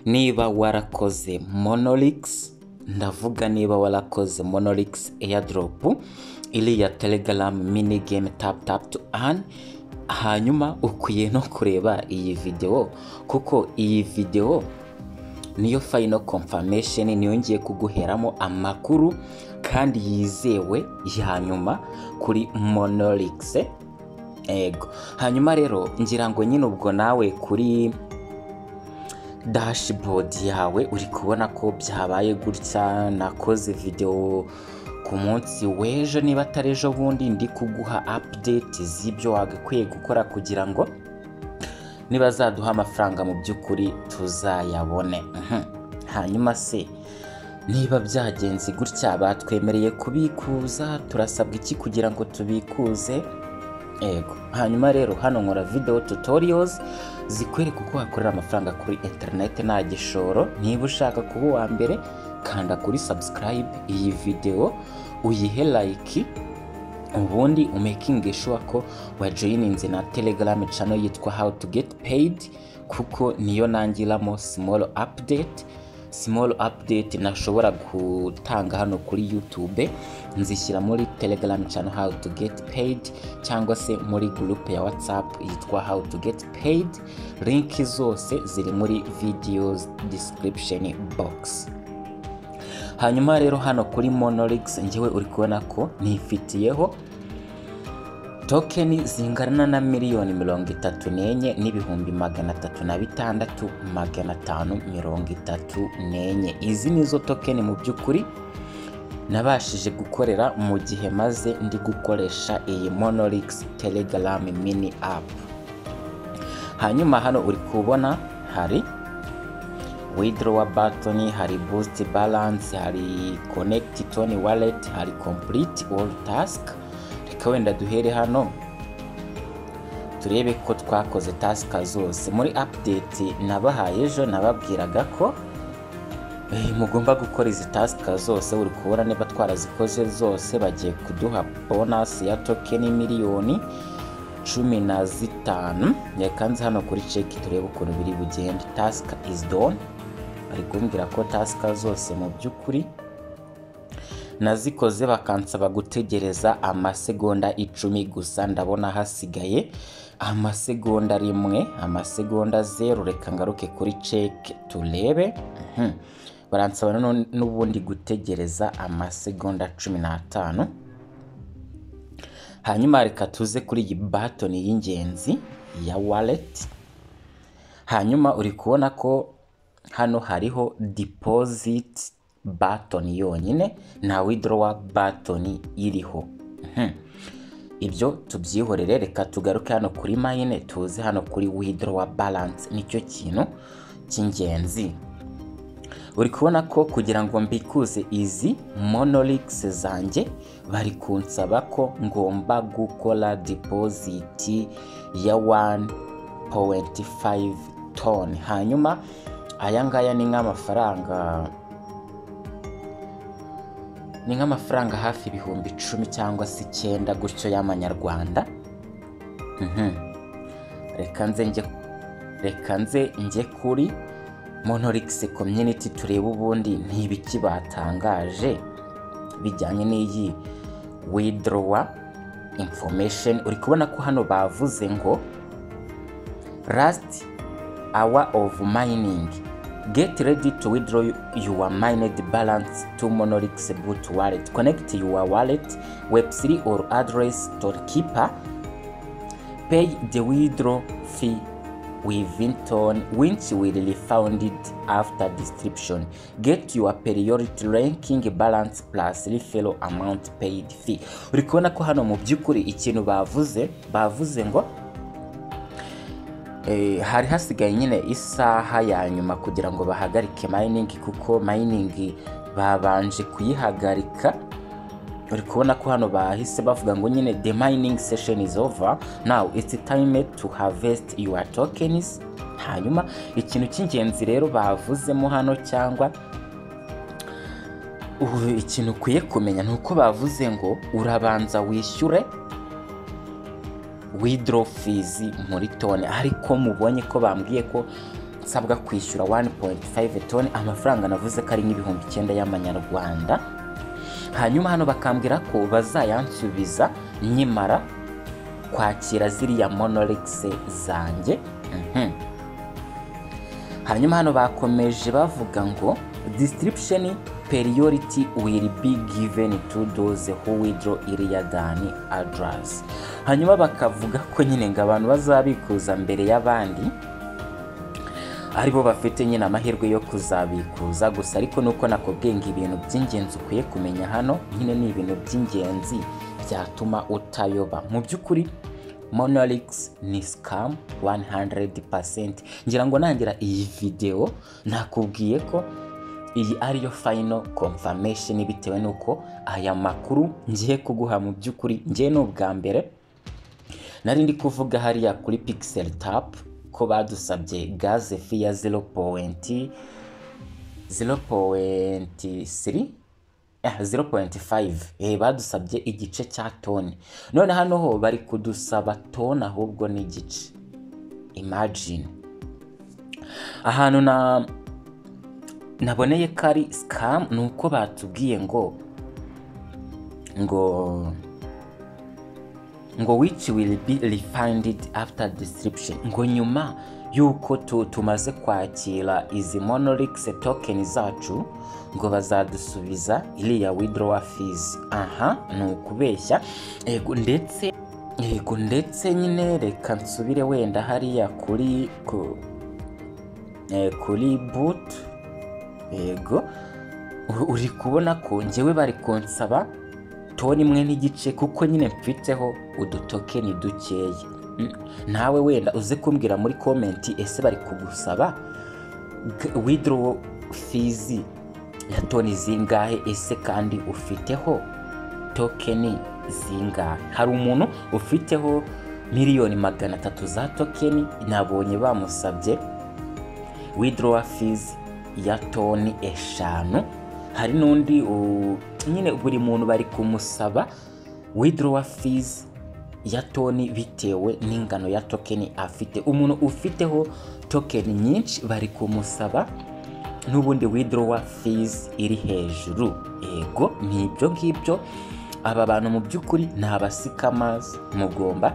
niba warakoze monolix ndavuga niba warakoze monolix airdrop iriya telegram mini game tap tap to earn hanyuma ukwiye no kureba iyi videwo kuko iyi videwo niyo final confirmation niyo ngiye kuguheramo amakuru kandi yizewe ya nyuma kuri monolix ego hanyuma rero ngira ngo nyine ubwo nawe kuri dashboard yawe uri kubona ko byabaye gutya nakoze videwo ku munsi w'ejo niba atari ejo bundi ndi kuguha update z'ibyo wagakwiye gukora kugira ngo niba zaduha amafaranga mu by'ukuri tuzayabone hanyuma se niba byagenze gutya batwemereye kubikuza turasabwa iki kugira ngo tubikuze ego hanyuma rero hano nkora video tutorials zikwereka uko wakorera amafaranga kuri internet nta gishoro niba ushaka kuba uwa mbere kanda kuri subscribe iyi video uyihe like ubundi umaking sure ko wajoyininze na telegram channel yitwa how to get paid kuko niyo nangiramo small update small update nashobora gutanga hano kuri youtube nzishyira muri telegram channel how to get paid cyangwa se muri group ya whatsapp yitwa how to get paid link zose ziri muri videos description box hanyuma rero hano kuri monolix ngewe uri kubona ko nifitiyeho tokeni zingana na miliyoni mirongo itatu n'enye n'ibihumbi magana atatu na bitandatu magana atanu mirongo itatu n'enye izi nizo tokeni mu by'ukuri nabashije gukorera mu gihe maze ndi gukoresha iyi monolix telegram mini apu hanyuma hano uri kubona hari withdraw button hari boost balance hari connect tony wallet hari complete all task reka wenda duhere hano turebe ko twakoze task zose muri update nabahaye ejo nababwiraga ko mugomba gukora izi task zose uri kubona niba twarazikoze zose bagiye kuduha bonus ya tokeni miliyoni cumi na zitanu yakanze hano kuri ceki turebe ukuntu biri bugende task is done bari kumbwira ko tasika zose mu by'ukuri nazikoze bakansaba gutegereza amasegonda icumi gusa ndabona hasigaye amasegonda rimwe amasegonda zeru reka ngaruke kuri ceki turebe baransaba n'ubundi gutegereza amasegonda cumi n'atanu hanyuma reka tuze kuri iyi batoni y'ingenzi ya waleti hanyuma uri kubona ko hano hariho deposit button yonyine nta withdraw button iriho ibyo tubyihorere reka tugaruke hano kuri mayine tuze hano kuri withdraw balance nicyo kintu cy'ingenzi uri kubona ko kugira ngo mbikuze izi monolix zanjye bari kunsaba ko ngomba gukora deposit ya 1.5 ton hanyuma aya ngaya ni nk'amafaranga ni nk'amafaranga hafi ibihumbi icumi cyangwa se icyenda gutyo y'amanyarwanda reka nze njye kuri monolix community turebe ubundi ntibiki batangaje bijyanye n'iyi withdraw information uri kubona ko hano bavuze ngo last hour of mining Get ready to withdraw your mined balance to Monolix Boot Wallet. Connect your wallet, Web3 or address storekeeper. Pay the withdrawal fee within ton, which will be refunded after distribution. Get your priority ranking balance plus referral amount paid fee. Uri kubona ko hano mu by'ukuri ikintu bavuze bavuze ngo hari hasigaye nyine isaha ya nyuma kugira ngo bahagarike mayiningi kuko mayiningi babanje kuyihagarika uri kubona ko hano bahise bavuga ngo nyine the mining session is over now it's time to harvest your tokens hanyuma ikintu cy'ingenzi rero bavuzemo hano cyangwa ikintu ukwiye kumenya ni uko bavuze ngo urabanza wishyure withdraw fees muri tone ariko mubonye ko bambwiye ko nsabwa kwishyura 1.5 toni amafaranga navuze ko ari nk'ibihumbi icyenda y'amanyarwanda hanyuma hano bakambwira ko bazayansubiza nkimara kwakira ziriya monoregise zanjye Mhm. hanyuma hano bakomeje bavuga ngo distribution periority will be given to those who withdraw earlier than others hanyuma bakavuga ko nyine ngo abantu bazabikuza mbere y'abandi aribo bafite nyine amahirwe yo kuzabikuza gusa ariko nuko nakubwiye ngo ibintu by'ingenzi ukwiye kumenya hano nyine ni ibintu by'ingenzi byatuma utayoba mu by'ukuri monolix ni scam 100% ngira ngo nangira iyi videwo nakubwiye ko iyi ariyo final confirmation bitewe nuko aya makuru ngiye kuguha mu by'ukuri ngiye ni ubwa mbere nari ndi kuvuga hariya kuri pixel tap ko badusabye gaze fi ya 0.0 0.3 eh, 0.5 eh, badusabye igice cya toni none hano ho bari kudusaba toni ahubwo n'igice imagine ahantu na naboneye ko ari scam ni uko batubwiye ngo ngo ngo which will be refunded after distribution ngo nyuma y'uko tu, tumaze kwakira izi monolix token zacu ngo bazadusubiza iriya withdrawal fees aha ni ukubeshya ego ndetse ego ndetse nyine reka nsubire wenda hariya kuri ku, eh, kuri boot ego u- uri kubona ko njyewe bari kunsaba toni imwe n'igice kuko nyine mfiteho udutokeni dukeya Mm, nawe wenda uze kumbwira muri komenti ese bari kugusaba widro fizi ya toni zingahe ese kandi ufiteho tokeni zingahe hari umuntu ufiteho miliyoni magana atatu za tokeni nabonye bamusabye withdrawal fees ya toni eshanu hari n'undi u- nyine buri muntu bari kumusaba withdrawal fees ya toni bitewe n'ingano ya tokeni afite umuntu ufiteho tokeni nyinshi bari kumusaba n'ubundi withdrawal fees iri hejuru yego ni ibyo ngibyo aba bantu mu by'ukuri ni abasikamazi mugomba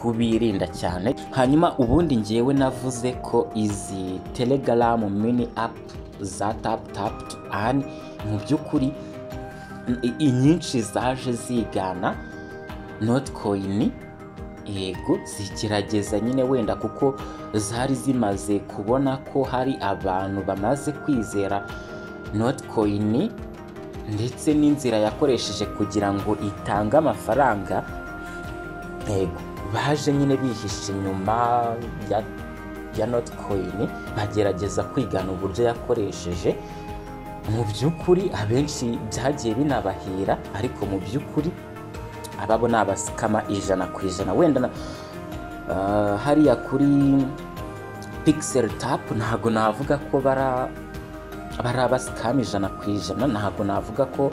kubirinda cyane hanyuma ubundi ngewe navuze ko izi telegaramu mini apu za tapu tapu tu ani mu by'ukuri i- inyinshi zaje zigana notikoyini yego zigerageza nyine wenda kuko zari zimaze kubona ko hari abantu bamaze kwizera notikoyini ndetse n'inzira yakoresheje kugira ngo itange amafaranga yego baje nyine bihisha inyuma ya, ya notikoyini bagerageza kwigana uburyo yakoresheje mu by'ukuri abenshi byagiye binabahira ariko mu by'ukuri ababo ni abasikama ijana ku ijana wenda na- ah, hariya kuri pixel tap ntago navuga ko bara bari abasikama ijana ku ijana ntago navuga ko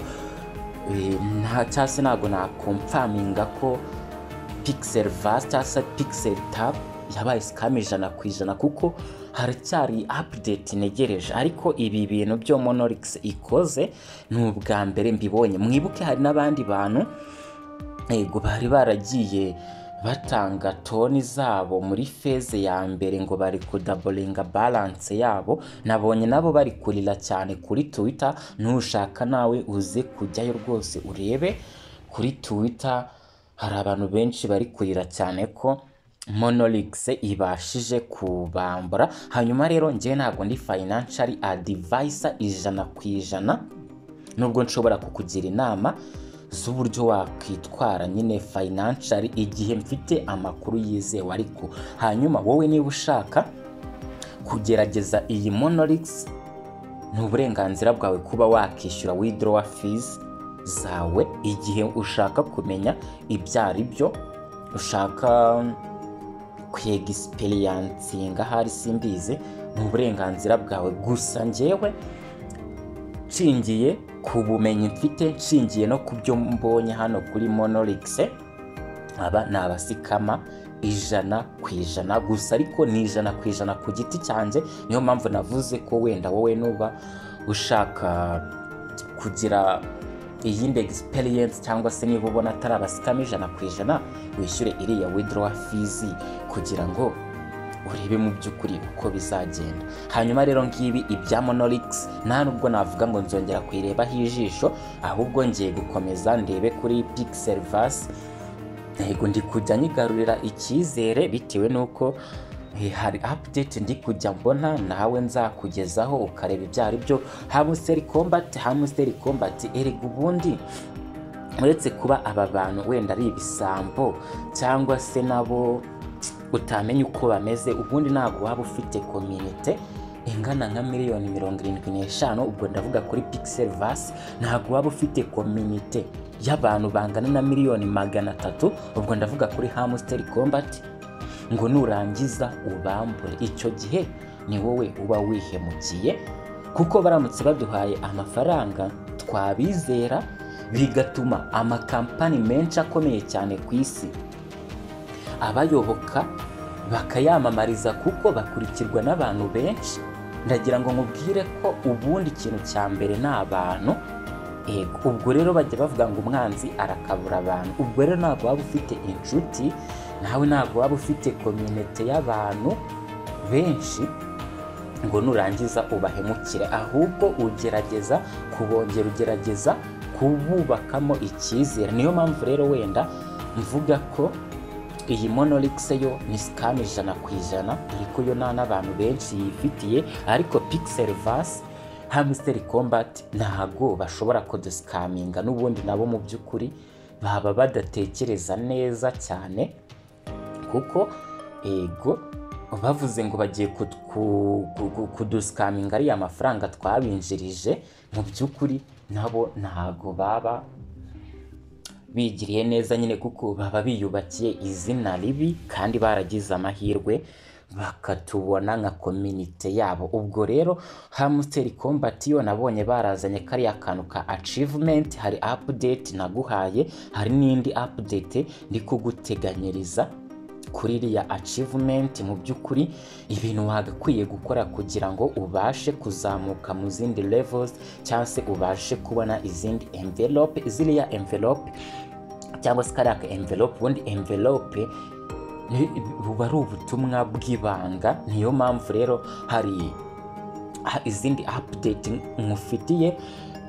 eh, nta cyangwa se ntago nakomfaminga ko pixel vasi cyangwa se pixel tap yabaye sikama ijana ku ijana kuko haracyari apudeti ntegereje ariko ibi bintu byo monolix ikoze ni ubwa mbere mbibonye mwibuke hari n'abandi bantu yego bari baragiye batanga toni zabo muri feze ya mbere ngo bari kudaboringa balance yabo nabonye nabo bari kurira cyane kuri twitter nushaka nawe uze kujyayo rwose urebe kuri twitter hari abantu benshi bari kurira cyane ko monolix ibashije kubambura hanyuma rero njyewe ntabwo ndi financial advisor ijana ku ijana nubwo nshobora kukugira inama z'uburyo wakwitwara nyine financial igihe mfite amakuru yizewe ariko hanyuma wowe niba ushaka kugerageza iyi monolix ni uburenganzira bwawe kuba wakishyura withdrawal fees zawe igihe ushaka kumenya ibyo ari byo ushaka kwegisiperiyansinga ahari simbizi ni uburenganzira bwawe gusa njyewe nshingiye ku bumenyi mfite nshingiye no ku byo mbonye hano kuri monolix aba ni abasikama ijana ku ijana gusa ariko ni ijana ku ijana ku giti cyanjye niyo mpamvu navuze ko wenda wowe nuba ushaka kugira iyindi egisiperiyensi cyangwa se niba ubona atari abasikamo ijana ku ijana wishyure iriya widowa fizi kugira ngo urebe mu by'ukuri uko bizagenda hanyuma rero ngibi ibya monolix nta nubwo navuga ngo nzongera kuyirebaho ijisho ahubwo ngiye gukomeza ndebe kuri pixel vasi yego ndi kujya nyigarurira icyizere bitewe n'uko eh, hari update ndi kujya mbona nawe nzakugezaho ukareba ibyo ari byo hamusteri kombati hamusteri kombati erega ubundi uretse kuba aba bantu wenda ari ibisambo cyangwa se nabo utamenya uko bameze ubundi ntabwo waba ufite komite ingana nka miliyoni mirongo irindwi n'eshanu ubwo ndavuga kuri pixel vasi ntabwo waba ufite komite y'abantu bangana na miliyoni magana atatu ubwo ndavuga kuri hamsteri combat ngo nurangiza ubambure icyo gihe ni wowe uba wihemukiye kuko baramutse baduhaye amafaranga twabizera bigatuma amakampani menshi akomeye cyane ku isi abayoboka bakayamamariza kuko bakurikirwa n'abantu benshi ndagira ngo mubwire ko ubundi ikintu cya mbere ni abantu Ego, ubwo rero bajya bavuga ngo umwanzi arakabura abantu ubwo rero ntabwo waba ufite inshuti nawe ntabwo waba ufite komyunite y'abantu benshi ngo nurangiza ubahemukire ahubwo ugerageza kubongera ugerageza kububakamo icyizere niyo mpamvu rero wenda mvuga ko iyi monolix yo ni sikani ijana ku ijana ariko yo nta n'abantu benshi yifitiye ariko pixel vasi hamsteri combat ntago bashobora kudusikaminga n'ubundi nabo mu by'ukuri baba badatekereza neza cyane kuko ego bavuze ngo bagiye kut- ku- ku- ku- kudusikaminga ariya mafaranga twabinjirije mu by'ukuri nabo ntago baba bigiriye neza nyine kuko baba biyubakiye izina ribi kandi baragize amahirwe bakatubona nka kominite yabo ubwo rero hamsteri combat yo nabonye barazanye kariya kantu ka achievement hari update naguhaye hari n'indi update ndi kuguteganyiriza kuri iriya achievement mu by'ukuri ibintu wagakwiye gukora kugira ngo ubashe kuzamuka mu zindi levels cyangwa se ubashe kubona izindi envelope ziriya envelope cyangwa se kariya ka envelope ubundi envelope ni- buba ari ubutumwa bw'ibanga niyo mpamvu rero hari ha- izindi update mufitiye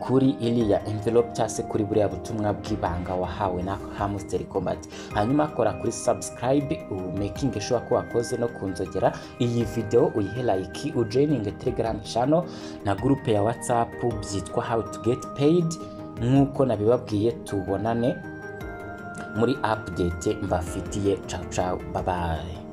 kuri iriya envelope cyangwa se kuri buriya butumwa bw'ibanga wahawe na hamsteri combat hanyuma kora kuri subscribe making sure ko wakoze no kunzogera iyi video uyihe like ujoininge telegram channel na groupe ya whatsapp byitwa how to get paid nk'uko nabibabwiye tubonane muri update mbafitiye ciao ciao bye bye